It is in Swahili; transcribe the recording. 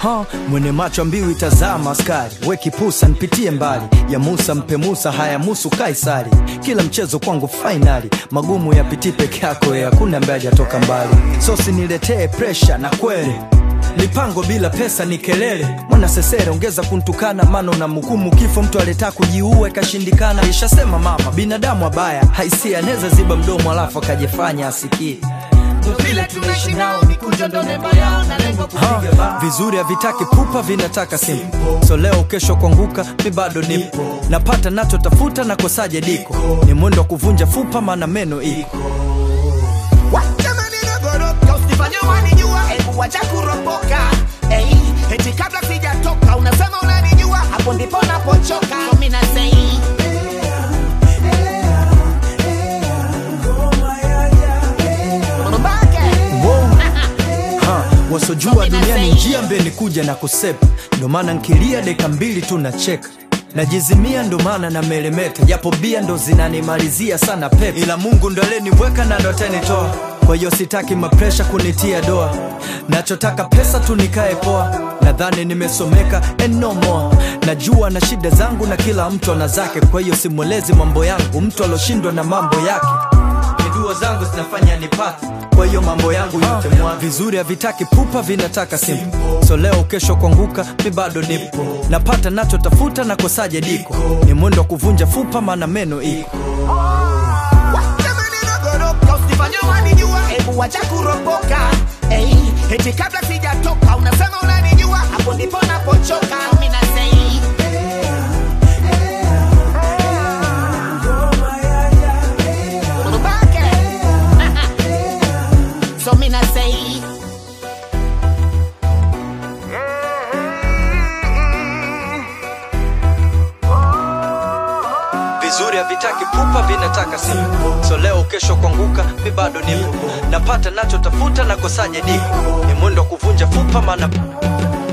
ha, mwene macho mbiu itazama askari we kipusa nipitie mbali ya musa mpe musa haya musu kaisari kila mchezo kwangu fainali magumu yapitii peke yako ya hakuna ambaye hajatoka mbali sosi niletee presha na kweli mipango bila pesa ni kelele mwana sesere ongeza kuntukana mano na mhukumu kifo mtu aletaa kujiua ikashindikana ishasema mama binadamu abaya haisia anaweza ziba mdomo alafu akajifanya asikie vile tunaishi nao mikunjo ndo nembo yao na lengo Ha, kupiga bao vizuri havitaki pupa vinataka simple so leo kesho kuanguka mi bado nipo napata nachotafuta na kosaje diko ni mwendo wa kuvunja fupa maana meno iko Jamani nagoroka usifanye wanijua hebu wacha kuropoka hey, eti kabla sijatoka unasema unanijua hapo ndipo napochoka so mimi nasei Mbake. ha, wasojua duniani njia mbeni kuja na kusepa ndo maana nkilia deka mbili tu nacheka najizimia ndo maana na melemeta japo bia ndo zinanimalizia sana pepe ila mungu ndo aleniweka na ndo atanitoa kwa hiyo sitaki mapresha kunitia doa nachotaka pesa tu nikae poa nadhani nimesomeka and no more najua na shida zangu na kila mtu ana zake kwa hiyo simwelezi mambo yangu mtu aloshindwa na mambo yake dua zangu zinafanya nipate kwa hiyo mambo yangu yote mwa vizuri havitaki pupa vinataka simple so leo kesho kuanguka mi bado nipo napata nachotafuta na kosaje diko ni mwendo wa kuvunja fupa maana meno iko Jamani nagoroka usifanye wanijua hebu wacha kuropoka hey, eti kabla sijatoka unasema unanijua hapo ndipo napochoka mimi nasei Mbake. so mimi nasei vizuri havitaki pupa vinataka simple so leo kesho kuanguka mi bado nipo napata nachotafuta na kosaje diko ni mwendo wa kuvunja fupa maana